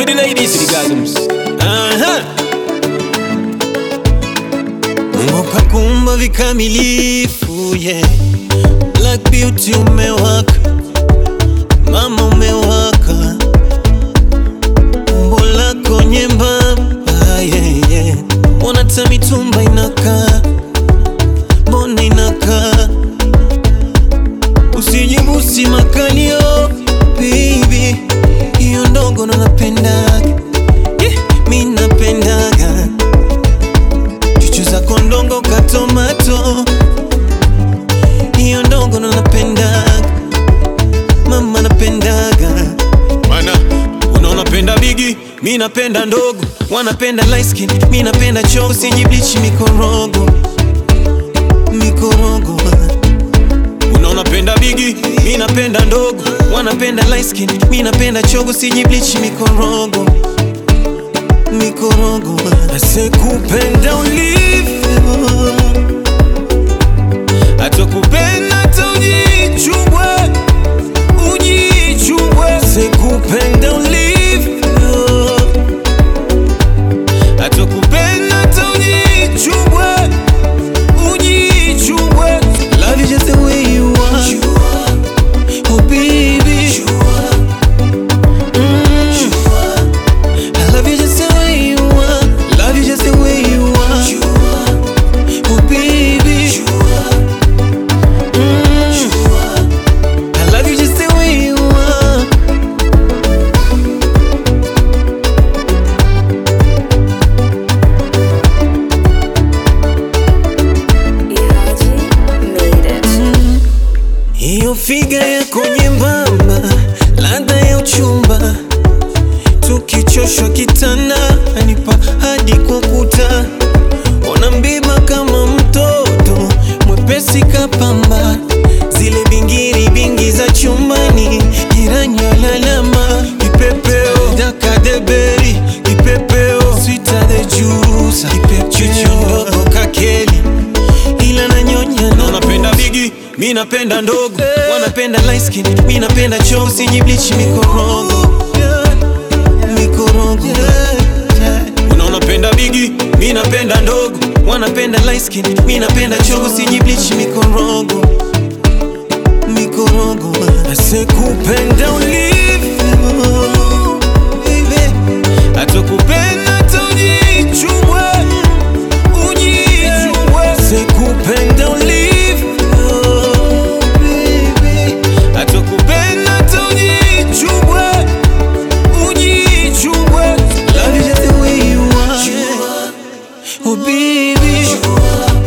the ladies, to the gasms. Uh-huh. Mungu kakumba vikamilifu yeah. Black beauty umewaka, mama umewaka, umbo lako nyembamba yeah, yeah. Mbona hata mitumba inakaa, mbona inakaa, usijibusi makalio baby, hiyo ndogo ndo napendaga yeah, mi napendaga chuchu zako ndongo katomato, hiyo ndongo ndo napendaga, mama napendaga Mana, unaona penda bigi, mi napenda ndogo, wanapenda light skin, mi napenda chogo, sijiblichi mikorogo mikorogo. Unaona penda bigi, mi napenda ndogo, wanapenda light skin, mi napenda chogo, sijiblichi mikorogo mikorogo. Asekupenda ulivyo, atakupenda hata ujichubwe ujichubwe, sikupenda ulivyo, atakupenda hata ujichubwe, ujichubwe. Love you just the way you are, oh baby. Mm. I love you just the way you are, love you just the way you are, oh baby. Mm. I love you just the way you are. Yaji made it. Hiyo figa yako nyembamba, ladha ya uchumba, tukichoshwa kitanda, anipa hadi kwa kuta, ona mbiba kama mtoto mwepesi kapamba, zile bingiri bingi za chumbani, jirani alalama, kipepeo dakadeberi, kipepeo sweeter the juice, kipepeo ndogo kakeli ila nanyonya unaona napenda bigi, mi napenda ndogo, wanapenda light skin, mi napenda chogo, sijiblichi mikorogo mikorogo. unaona penda bigi, Mi napenda ndogo, wanapenda light skin, mi napenda chogo, sijiblichi mikorogo mikorogo. Asekupenda ulivyo, baby, atakupenda hata ujichubwe ujichubwe, sikupenda ulivyo, baby, atakupenda hata ujichubwe ujichubwe. Love you just the way you are, oh baby.